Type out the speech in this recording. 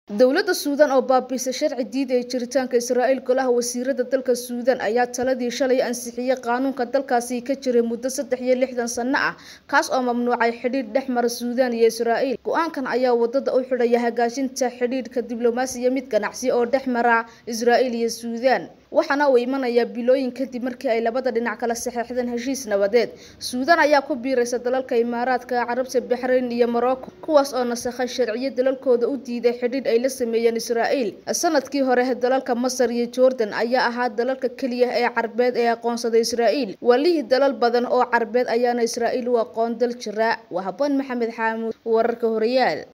dowladda suudaan oo baabiisay sharci diidaya jiritaanka israa'iil golaha wasiirada dalka suudaan ayaa taladii shalay ansixiyey qaanuunka dalkaasi ka jiray muddo saddex iyo lixdan sano ah kaas oo mamnuucay xidhiidh dhex mara suudaan iyo israa'iil go-aankan ayaa wadada u xidhaya hagaajinta xidhiidhka diblomaasiya mid ganacsi oo dhex mara israa'iil iyo suudaan waxaana uu imanayaa bilooyin kadib markii ay labada dhinac kala saxeexdeen heshiis nabadeed suudaan ayaa ku biiraysa dalalka imaaraadka carabta baxrayn iyo morocco kuwaas oo nasakhay sharciyo dalalkooda u diiday xidhiidh ay la sameeyeen israa'iil sanadkii hore dalalka masar iyo jordan ayaa ahaa dalalka keliya ee carbeed ee aqoonsaday israa'iil walihii dalal badan oo carbeed ayaana israa'iil u aqoon dal jiraa waa habboon maxamed xaamuud wararka horeyaal